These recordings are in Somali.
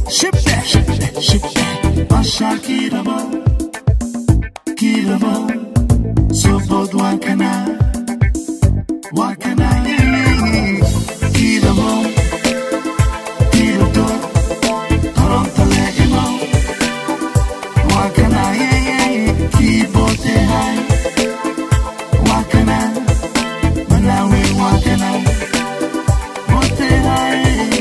Shibbe, shibbe, shibbe, Basha Kirabo, Kirabo, Sobod Wakana, Wakana, Kirabo, Kirabo, Toronto Legimo, Wakana, Kibote High, Wakana, Malawi Wakana, Bote High.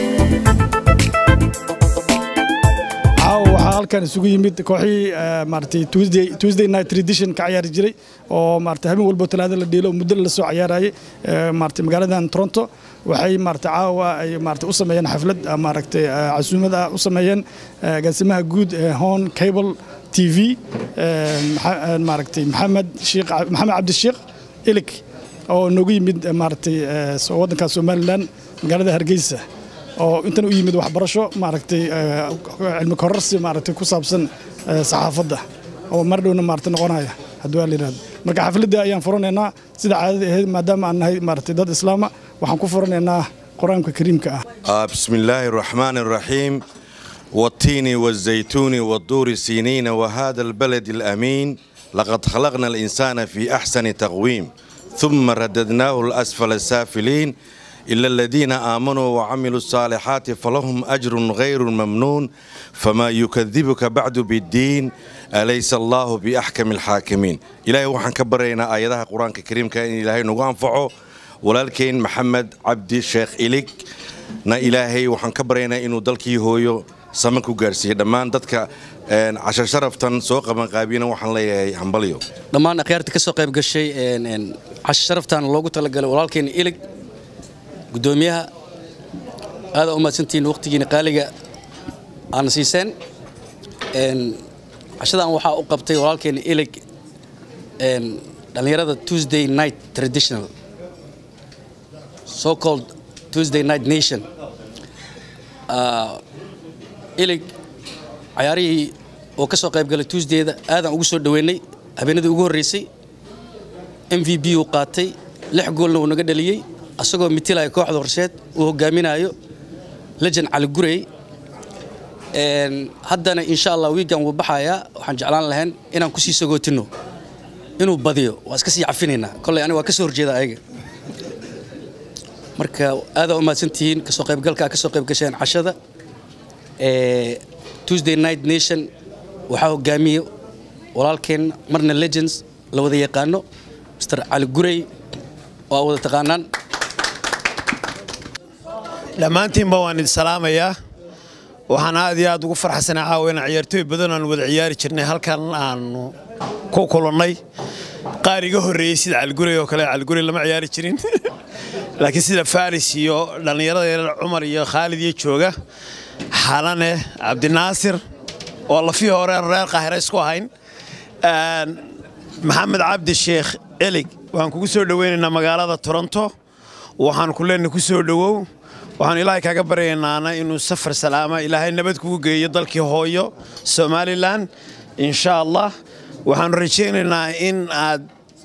caawa waxaa halkan isugu yimid kooxii maaragtay Tuesday Tuesday night tradition ka ciyaari jiray oo maaragtay habeen walba talaada la dheelo muddo la soo ciyaarayay maaragtay magaaladan Toronto waxay maaragtay caawa ay maaragtay u sameeyeen xaflad ah, maaragtay ah, casuumad ah u sameeyeen ah, gaasimaha guud ee Hon Cable TV eh, maxa- eh, maaragtay Maxamed Sheekh Maxamed Cabdi Sheekh Ilik oo noogu yimid eh, maaragtay eh, soo- waddanka Somaliland magaalada Hargeysa oo intan u yimid waxbarasho maaragtay eh, cilmi kororsi maaragtay ku saabsan eh, saxaafadda oo mar dhowna maaragtay noqonaya haddii waa la yidhahdo marka xafladda ayaan furanaynaa sida caadada ahayd maadaama aan nahay maaragtay dad islaama waxaan ku furanaynaa qur-aanka kariimka ah آه، بسم الله الرحمن الرحيم والتين والزيتون والطور سينين وهذا البلد الأمين لقد خلقنا الإنسان في أحسن تقويم ثم رددناه الأسفل السافلين إلا الذين آمنوا وعملوا الصالحات فلهم أجر غير ممنون فما يكذبك بعد بالدين أليس الله بأحكم الحاكمين إلهي وحن كبرينا آياتها قرآن الكريم كان إلهي نغانفعه walaalkeen maxamed cabdi sheekh ilig na ilaahay waxaan ka baryaynaa inuu dalkii hooyo sama ku gaarsiiyey dhammaan dadka een, cashar sharaftan soo qabanqaabiyana waxaan leeyahay hambalyo dhammaan akhyaarta ka soo qayb gashay een, een, casho sharaftan loogu talagalay walaalkeena ilig guddoomiyaha aada u mahadsantihiin waqtigiina qaaliga aana siiseen Een, cashadan waxaa u qabtay walaalkeena ilig een, dhallinyarada tuesday night traditional so called tuesday night nation Ah, ilig cayaarihii oo ka soo qayb galay tuesdayda aadaan ugu soo dhoweynay habeenadii ugu horreysay m v b uu qaatay lix goolna uu naga dhaliyey asagoo mitilaya kooxda horsheed uu hogaaminayo lejan cali gurey Een, haddana insha allah wiigan wuu baxayaa waxaan jeclaan lahayn inaan kusii sagootino inuu badiyo waa iska sii cafinaynaa kolley aniga waa ka soo horjeeda ayaga marka aadaa u mahadsantihiin kasoo qaybgalka kasoo qayb gasheen cashada ee tuesday night nation waxaa hogaamiye walaalkeen marna legends la wada yaqaano mr cali gurey oo aad wada taqaanaan dhammaantiinba waan idin salaamayaa waxaan aad iyo aad ugu farxasanaa caawa inaan ciyaartooy badan aan wada ciyaari jirnay halkan aanu ku kulannay qaar iga horreeyey sida caligurey oo kale caligurey lama ciyaari jirin laakiin sida faris iyo dhallinyarada yaryar cumar iyo khaalid iyo jooga xalane cabdinaasir oo lafii hore aan reer qaahira isku ahayn Een, maxamed cabdi sheekh elig waxaan kugu soo dhoweynaynaa magaalada toronto waxaan ku leenahay ku soo dhowow waxaan ilaahay kaaga baryaynaana inuu safar salaama ilaahay nabad kugu geeyo dalkii hooyo somalilan insha allah waxaanu rajaynaynaa in aad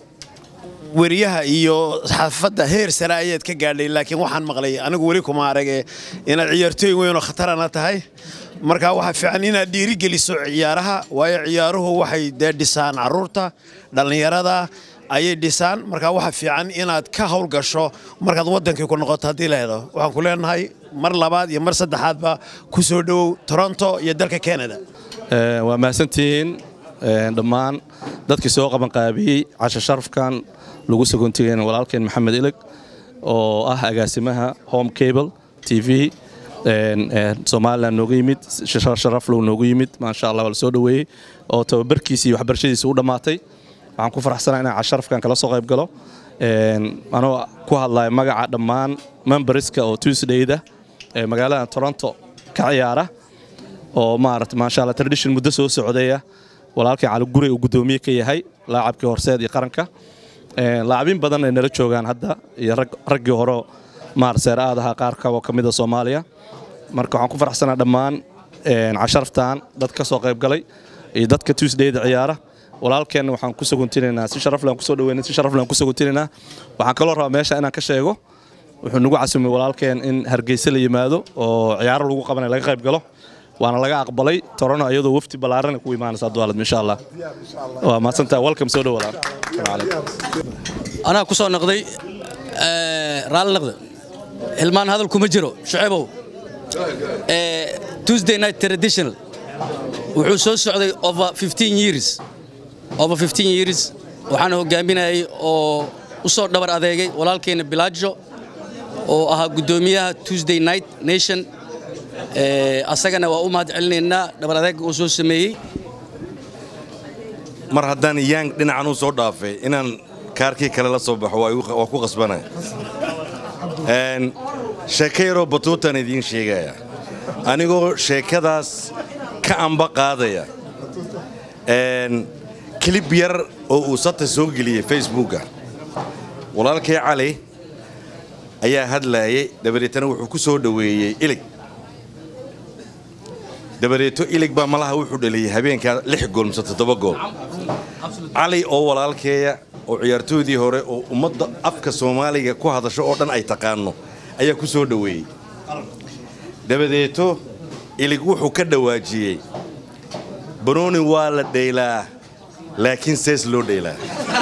weriyaha iyo xaafadda heer sare ayaad ka gaadhay laakiin waxaan maqlay anigu weli kuma arage inaad ciyaartooy weyn oo khatarana tahay marka waxaa fiican inaad dhiirigeliso ciyaaraha waayo ciyaaruhu waxay dee dhisaan caruurta dhallinyarada ayay dhisaan marka waxaa fiican inaad ka howlgasho markaad wadankii ku noqoto haddii la helo waxaan ku leenahay mar labaad iyo mar saddexaadba ku soo dhowow toronto iyo dalka canada Ee, waa mahadsantihiin ee, dhammaan dadkii soo qabanqaabiyey casho sharafkan lagu sagoontigeen walaalkeen maxamed ilig oo ah agaasimaha home cable t v een, ee, somalilan nooga yimid shar- sharaflow noogu yimid maasha allah waa la soo dhoweeyey oo tababarkiisi iyo waxbarashadiisi u dhammaatay waxaan ku faraxsanaa inaan casho sharafkan kala soo qayb galo Een, anoo ku hadlaya magaca dhammaan memberska oo tuesdayda ee magaalada toronto ka ciyaara oo maarata maasha allah tradition muddo soo socdaya walaalkii cali guri uu guddoomiye ka yahay laacabkii horseed iyo qaranka Een, laacabin badan ay nala joogaan hadda iyo rag- raggii hore maarata seer aadaha qaar oo ka mida soomaaliya marka waxaan ku faraxsanaa dhammaan een, casharaftan dad ka soo qayb galay iyo dadka tuesdayda ciyaara walaalkeenna waxaan ku saguntinaynaa si sharaflaan kusoo dhaweynay si sharaflaan ku saguntinaynaa waxaan kaloo rabaa meesha inaan ka sheego wuxuu nagu casumay walaalkeen in hargeysa la yimaado oo ciyaaro lagu qabanay laga qayb galo waana laga aqbalay torano iyadoo wafti ballaarana ku imaanaysa duwaalad insha allah waa mahadsantaha welcome soo dhowaada anaa ku soo noqday raalli noqda hilmaan hadal kuma jiro shucaybow tuesday night traditional wuxuu soo socday over 15 years over 15 years waxaana hogaaminayay oo u soo dhabar adeegay walaalkeena bilaajo oo ahaa guddoomiyaha tuesday night nation asagana waa u mahad celinaynaa dhabar adeega uu soo sameeyey mar haddaan yang dhinacan u soo dhaafay inaan kaarkii kale la soo baxo waa ku qasbanaya sheeko yaroo batuutaan idiin sheegaya anigoo sheekadaas ka amba qaadaya kilib yar oo uu sata soo geliyey facebooka walaalkay cali ayaa hadlaayay dabadeetana wuxuu ku soo dhoweeyey ilig dabadeeto ilig baa malaha wuxuu dhaliyey habeenkaa lix gool mise toddoba gool cali oo walaalkeeya oo ciyaartooydii hore oo ummadda afka soomaaliga ku hadasho oo dhan ay taqaano ayaa ku soo dhoweeyey dabadeeto ilig wuxuu ka dhawaajiyey banooni waa la dhaylaa laakiin sees loo dhaylaa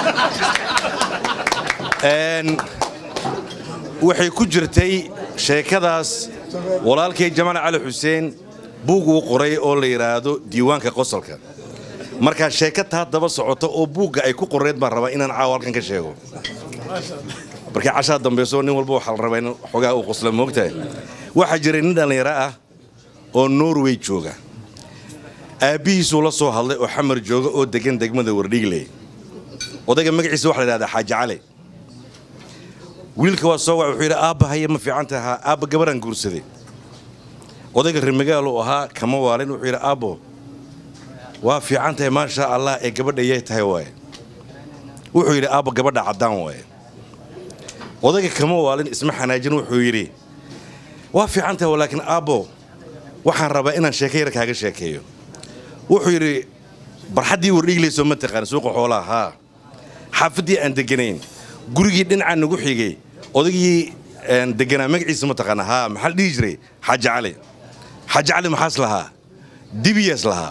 waxay ku jirtay sheekadaas walaalkay jamaal cali xuseen buug uu qoray oo la yidhaahdo diiwaanka qosolka markaa sheeka taa daba socoto oo buugga ay ku qoreed baan rabaa inaan caawa halkan ka sheego markii cashaa dambayso nin walba waxaa la rabaa in xogaa uu qosla moogtahay waxaa jiray nin dhallinyaro ah oo norway jooga aabbihiisuu la soo hadlay oo xamar jooga oo degan degmada wardhiigley odayga magaciisa waxa la yidhahdaa xaaji cali wiilka waa soo wac wuxuu yidhi aabba haye ma fiican tahaa aabba gabaraan guursaday odayga rimagaal uu ahaa kama waalin wuxuu yidhi aabbo waa fiican tahay maasha allah ee gabadha yay tahay waaye wuxuu yidhi aabba gabadha caddaan waaye odayga kama waalin isma xanaajin wuxuu yidhi waa fiican tahay laakiin aabbo waxaan rabaa inaan sheeko yar kaaga sheekeeyo wuxuu yidhi barxaddii wardhiiglayso ma taqaan suuqa xoolaha haa xaafaddii aan deganayn gurigii dhinacaa nagu xigay odaygii deganaa magaciisa ma taqaana haa maxaa la dhihi jiray xaaji cali xaaji cali maxaas lahaa dibiyaas lahaa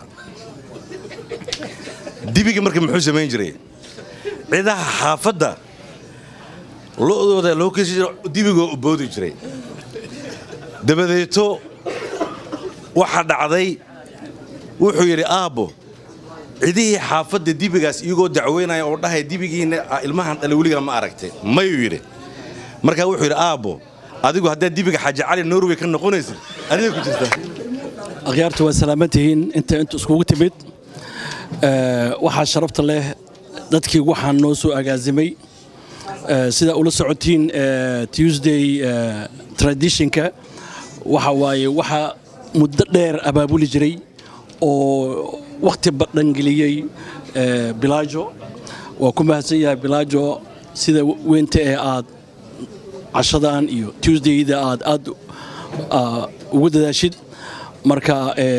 dibiga marka muxuu samayn jiray cidaha xaafadda lo'dooda loo kasi jiro dibigoo u boodi jiray dabadeeto waxaa dhacday wuxuu yidhi aabbo cidihii xaafadda dibigaas iyagoo dacweynaya oo dhahaya dibigiina ilmahan dhale weligaa ma aragtay mayuu yidhi markaa wuxuu yidhi aabbo adigu haddaad dibiga xaaji cali norway ka noqonaysid adiga ku jirta akhyaartu waa salaaman tihiin inta intu iskugu timid waxaa sharafta leh dadkii waxaan noo soo agaasimay sida ula socotiin tuesday traditionka waxa waaye waxa muddo dheer abaabuli jiray oo wakhti badhangeliyey bilaajo waa ku mahadsan yahay bilaajo sida weynta ee aad cashadan iyo tuesdayda aad aad ugu dadaashid marka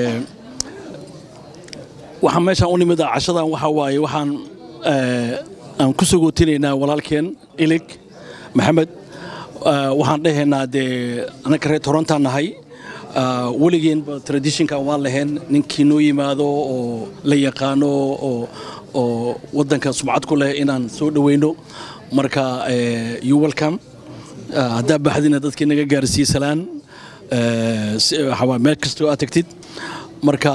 waxaan meeshaan u nimid cashadan waxaa waaye waxaan aan ku sogootinaynaa walaalkeen ilig maxamed waxaan dhahaynaa dee annaka reer torontaan nahay weligeenba traditionkan waan lahayn ninkii noo yimaado oo la yaqaano oo waddanka sumcad ku leh inaan soo dhoweyno marka you welcome haddaa baxdina dadkii naga gaarsiiye salaan meel kastoo aad tagtid marka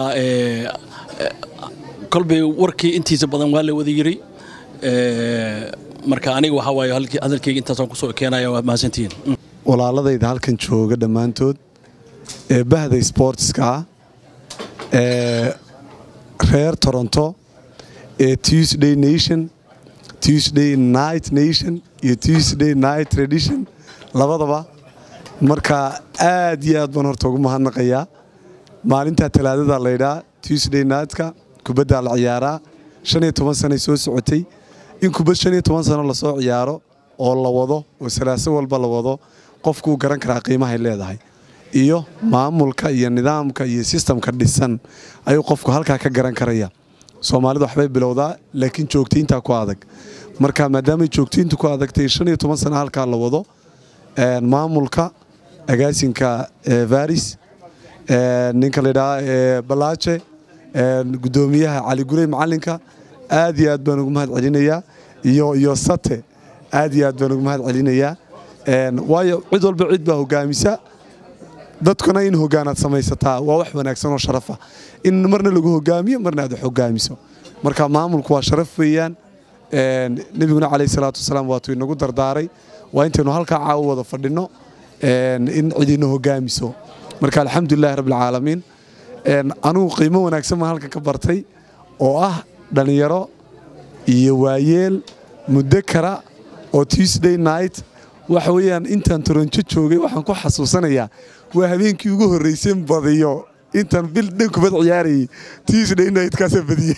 kolbay warkii intiisa badan waa la wada yiri marka aniga waxaa waaye hadalkayga intaasaan kusoo keenaya waa mahadsantihiin walaaladayda halkan jooga dhammaantood ee bahda sportska ah ee reer toronto ee tuesday nation tuesday night nation iyo tuesday night tradition labadaba marka aad iyo aad baan horta ugu mahadnaqayaa maalintaa talaadada laydhaa tuesday nightka kubaddaa la ciyaaraa shan iyo toban sanay soo socotay in kubad shan iyo toban sano lasoo ciyaaro oo la wado oo salaaso walba la wado qofkuu garan karaa qiimahay leedahay iyo maamulka iyo nidaamka iyo sistamka dhisan ayuu qofku halkaa ka garan karaya soomaalidu waxbay bilowdaa laakiin joogtayntaa ku adag marka maadaamay joogtayntu ku adagtay shan iyo toban sano halkaa la wado maamulka agaasinka varis ninka layidhaha balaaje gudoomiyaha cali gurey macalinka aad iyo aad baan ugu mahad celinayaa iyo iyo sate aad iyo aad baan ugu mahad celinayaa waayo cid walba cid baa hogaamisa dadkuna in hogaanaad samaysataa waa wax wanaagsan oo sharafa in marna lagu hogaamiyo marna aad wax hogaamiso marka maamulku waa sharaf weeyaan nebiguna calayhi salaatu wasalaam waatuu inagu dardaaray waa intaynu halkaa caawo wada fadhinno in cidina hogaamiso marka alxamdulilahi rabbilcaalamiin anugu qiimo wanaagsan baan halkan ka bartay oo ah dhallinyaro iyo waayeel muddo kara oo tuesday night waxa weeyaan intaan toronjo joogay waxaan ku xasuusanayaa waa habeenkii ugu horraysay badiyo intaan bil dhan kubad ciyaarayay tuesday night-kaasa badiyey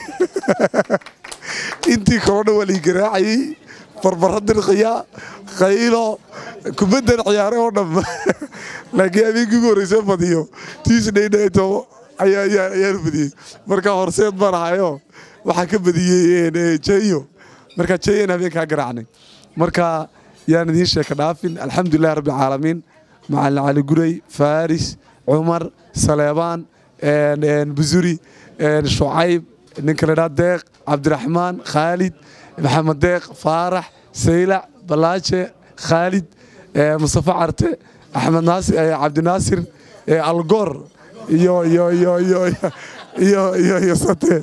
intii kaloo dhan waa lii garaacayey barbara dirqiya qaylo kubaddan ciyaaray oo dhan laakiin habeenkii ugu horraysay badiyo tuesday night ayaanu badiyey marka horseed baan ahayo waxaan ka badiyey jeyo marka jeyan habeenkaa garaacnay marka yaan idiin sheeka dhaafin alxamdulilahi rabbilcaalamiin macalin cali gurey faris cumar saleebaan busuri shucayb ninka ladhaa deeq cabdiraxmaan khaalid maxamed deeq faarax saylac balaaje khaalid mustafa carte axmed cabdinaasir algoor iyo iyo iyo iyo iyo iyo iyo sate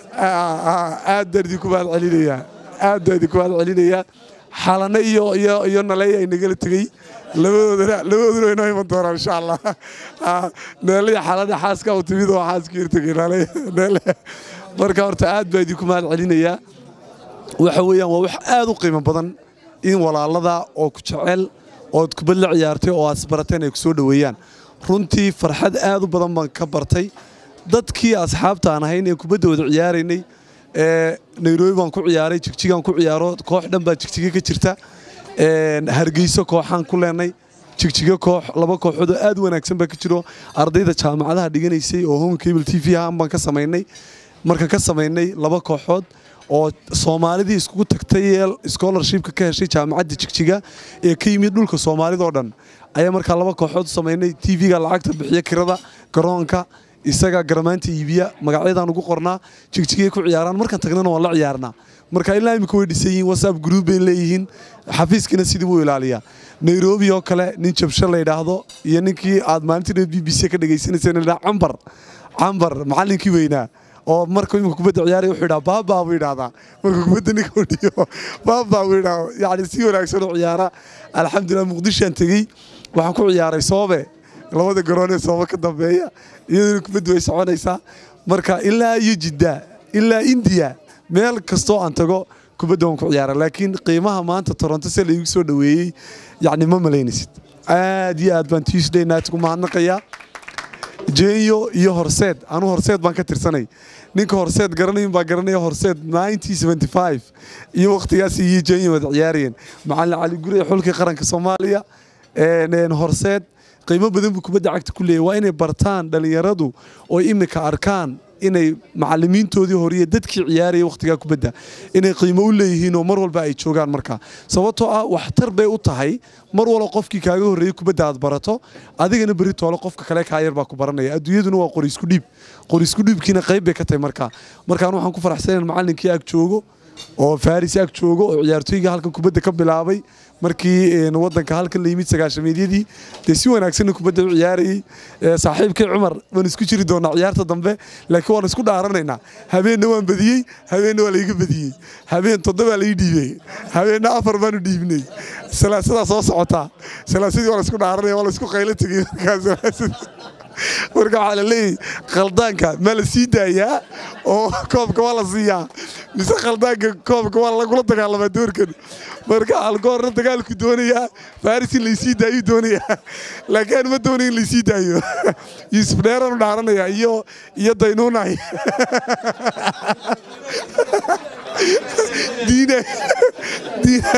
aad baan idinku mahad celinayaa aad baan idinku mahad celinayaa xalane iyo iyo iyo naleey ay nagala tegey labadoodana labadooduna way noo iman doonaan insha allah neelaya xalane xaaska u timid oo xaaska irtegay naleey neele marka horta aad baan idinku mahad celinayaa waxa weeyaan waa wax aad u qiimo badan in walaalada oo ku jecel ood kubad la ciyaartay oo aad isbarateen ay ku soo dhoweeyaan runtii farxad aad u badan baan ka bartay dadkii asxaabta aan ahayn ee kubadda wada ciyaaraynay nairobi baan ku ciyaaray jigjigaan ku ciyaaro koox dhan baa jigjiga ka jirta hargeyso kooxaan ku leenay jigjiga koox laba kooxood oo aad wanaagsan baa ka jiro ardayda jaamacadaha dhiganaysay oo home cable t v ahaan baan ka samaynay markaan ka samaynay laba kooxood oo soomaalidii iskugu tagtay ee scholarshipka ka heshay jaamacadda jigjiga ee ka yimid dhulka soomaalida oo dhan ayaa markaa laba kooxood u samaynay t v-ga lacagta bixiya kirada garoonka isaga garamaanta iibiya magacyadaan ugu qornaa jigjigay ku ciyaaraan markaan tagnana waan la ciyaarnaa marka ilaa imika way dhisan yihiin whatsapp group bay leeyihiin xafiiskina sidii buu ilaaliyaa nairobi oo kale nin jabsho la yidhaahdo iyo ninkii aad maalintii b b c ka dhagaysanayseen la cambar cambar macallinkii weynaa oo markuu imika kubadda ciyaaraya wuxuu yidhaha baabaa buu yidhahdaa markuu kubadda ninka u dhiyo baabaa buu yidhaha yacni si wanaagsan u ciyaara alxamdulillah muqdishoaan tegey waxaan ku ciyaaray soobe labada garoonee sooba ka dambeeya iyaduna kubaddu way soconaysaa marka ilaa iyo jidda ilaa indiya meel kastoo aan tago kubadda waan ku ciyaara laakiin qiimaha maanta toronto se laygu soo dhoweeyey yacni ma malaynaysid aad iyo aad baan tuesday night ugu mahadnaqayaa jenyo iyo horseed anu horseed baan ka tirsanay ninka horseed garanayin baa garanaya horseed iyo wakhtigaas iyo jenyo wada ciyaarayeen macalin cali gurey xulkii qaranka soomaaliya horseed qiimo badan buu kubadda cagta ku leeyahy waa inay bartaan dhallinyaradu oo imika arkaan inay macalimiintoodii horiyo dadkii ciyaaraya wakhtigaa kubadda inay qiimo u leeyihiin oo mar walba ay joogaan markaa sababtoo ah waxtar bay u tahay mar walba qofkii kaaga horreeyey kubadda aad barato adigana berri toole qofka kale kaa yar baa ku baranaya adduunyaduna waa qori isku dhiib qori isku dhiibkiina qayb bay ka tahay markaa markaan waxaan ku faraxsanayn macallinkii ag joogo oo faris ag joogo oo ciyaartooyga halkan kubadda ka bilaabay markii wadanka halkan la yimid sagaashameedyadii dee si wanaagsanna kubadda u ciyaarayey saaxiibkay cumar waan isku jiri doonaa ciyaarta dambe laakiin waan isku dhaaranaynaa habeenna waan badiyey habeenna waa laiga badiyey habeen toddobaa lai dhiibey habeenna afar baanu dhiibnay salaasadaa soo socotaa salaasadii waa la isku dhaaranaya waa la isku qaylo tegey markaas marka waxaa la leeyahy khaldaanka ma la sii daayaa oo koobka waa la siiyaa mise khaldaanka koobka waa lagula dagaalamaa doorkan marka algoorna dagaalku doonayaa faris in laysii daayuu doonayaa laakiin aan ma doonay in laysii daayo yuusuf dheeranu dhaaranayaa iyo iyo daynuunay diina diina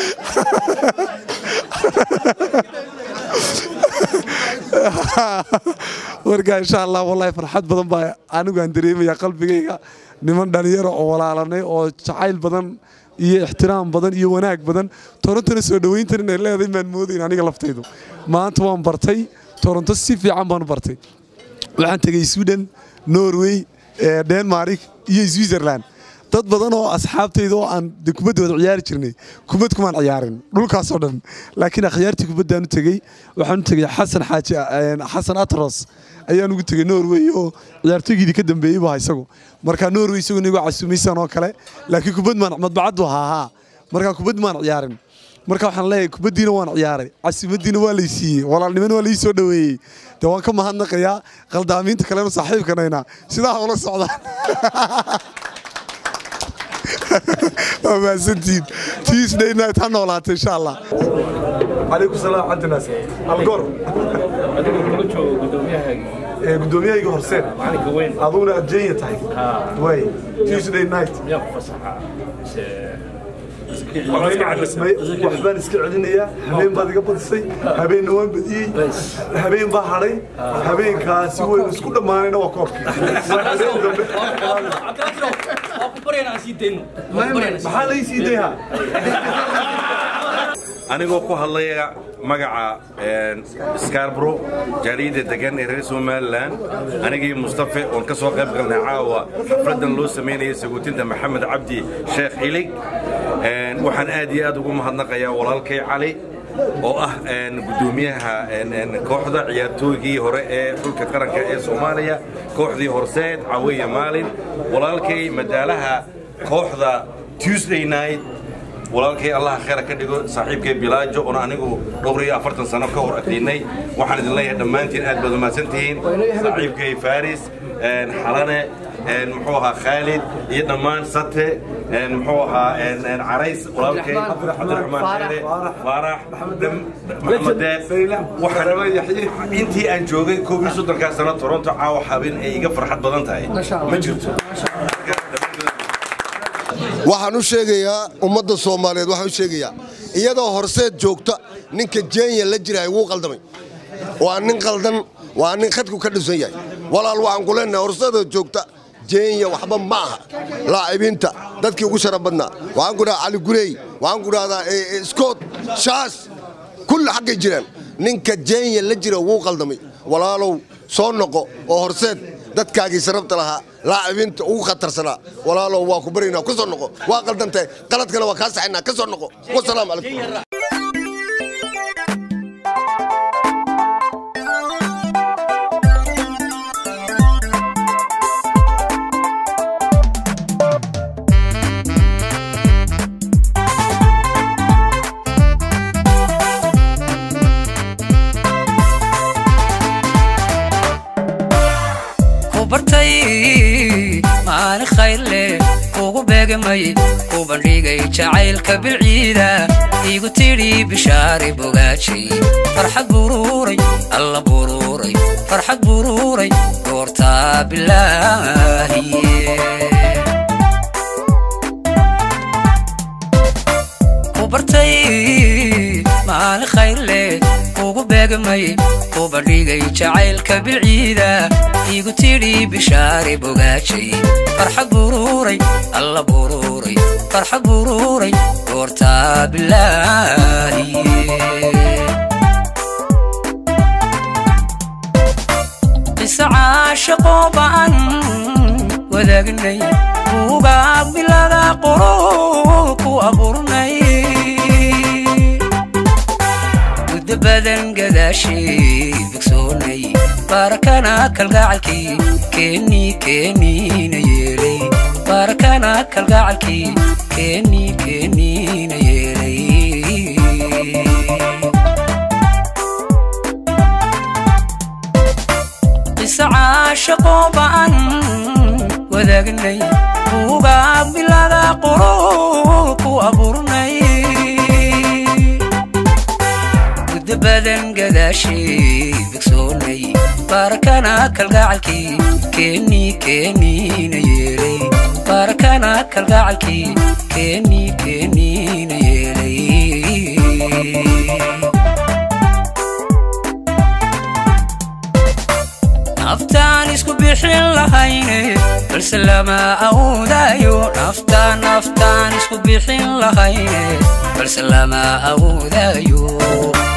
marka insha allah wallahi farxad badan baa anigu aan dareemaya qalbigayga niman dhalinyaro oo walaalanay oo jacayl badan iyo ixtiraam badan iyo wanaag badan torontona soo dhoweyntan inay leedahay maan moodayn aniga laftaydu maanta waan bartay toronto si fiican baan u bartay waxaan tegey sweden norway eh, denmark iyo switzerland dad badan oo asxaabtayda oo aan de kubadda wada ciyaari jirnay kubad kumaan ciyaarin dhulkaasoo dhan laakiin akhyaartii kubaddaan u tegey waxaan u tegey xasan xaaji eh, xasan atros ayaan ugu tegey norway oo ciyaartooygiidii ka dambeeyey baa isagu marka norway isagu nigu casuumaysan oo kale laakiin kubad maan madbacaddu ahaa haa marka kubad maan ciyaarin marka waxaan leeyahay kubaddiina waan ciyaaray casimaddiina waa lay siiyey walaalnimana waa lai soo dhoweeyey de waan ka mahadnaqayaa qaldaamiinta kalena saaxiibkanayna sidaa ula socdaan waa mahadsantihiin tuesday night ha noolaata insha allah calaykum salaam cabdinaas algor gudoomiyahayga horseen aduguna adjeenya tahay way tuesday night waxbaan iska celinayaa habeen baad iga badisay habeenna waan badiyey habeen baa hadhay habeenkaasi waynu isku dhammaanayna waa koobkii Waa habeen dambe maxaa lai sii dayhaa anigoo ku hadlaya magaca skarbro jaaliyadda degan ee reer somalilan anigii mustafe oon ka soo qayb galnay caawa xafladdan loo samaynaya saguutinta maxamed cabdi sheekh ilig waxaan aad iyo aad ugu mahadnaqayaa walaalkay cali oo ah gudoomiyaha kooxda ciyaartooygii hore ee dhulka qaranka ee soomaaliya kooxdii horseed cawiya maalin walaalkay madaalaha kooxda tuesday night walaalkay allaha khayra ka dhigo saaxiibkay bilaajo oon anigu dhowr iyo afartan sano ka hor agdiinay waxaan idin leeyahay dhammaantiin aad baad umahadsan tihiin saaxiibkay faris xalane muxuu ahaa khaalid iyo dhammaan sate muxuu ahaa carays walaalkay cabdiraxmaan dheere faarax maxamed deeq waxaan intii aan joogay koob iyo soddonkaa sano toronto caawa habeen ay iga farxad badan tahay ma jirto waxaan u sheegayaa ummadda soomaaliyeed waxaan u sheegayaa iyadoo horseed joogta ninka jeenya la jiraay wuu qaldamay waa nin qaldan waa nin khadku ka dhisan yahay walaal waxaan ku leenahay horseedoo joogta jeenya waxba ma aha laacibiinta dadkii ugu sharaf badnaa waxaan ku dhahaa cali gurey waxaan ku dhahdaa scott shaas kulli xaggay jiraan ninka jeenya la jira wuu qaldamay walaalow soo noqo oo horseed dadkaagii sarabta lahaa laacibiinta ugu khatarsanaa walaalow waa ku baryaynaa ku soo noqo waa qaldantahay qaladkana waa kaa saxaynaa ka soo noqo wasalaamu calaykum maalin khayr leh kugu beegamay ku bandhigay jacaylka bilciida igu tidhi bishaari bogaajay farxad buruuray alla buruuray farxad buruuray goortaa bilaahiye ku bartay maalin khayr leh kugu beegamay ku bandhigay jacaylka bilciida igu tidhi bishaari bogaajay farxad buruuray alla buruuray farxad buruuray goortaa bilaahiye qisa caashaqoo ba'an wadaagnay buugaag bilada qoro ku abuurnay muddo badan gadaashay bogsoonay baarakana kalgacalkii keennii keenniina yeelay baarakana kalgacalkii keennii keenniina yeelay qisa caashaqoo ba'an wadaagnay buugaag bilada qoro ku abuurnay muddo badan gadaashay bogsoonay baarakana kalgacalkii keennii keenniina yeelay baarakana kalgacalkii keennii keenniina yeelay naftaan isku bixin lahayne balse lama awoodayo naftaan naftaan isku bixin lahayne balse lama awoodayo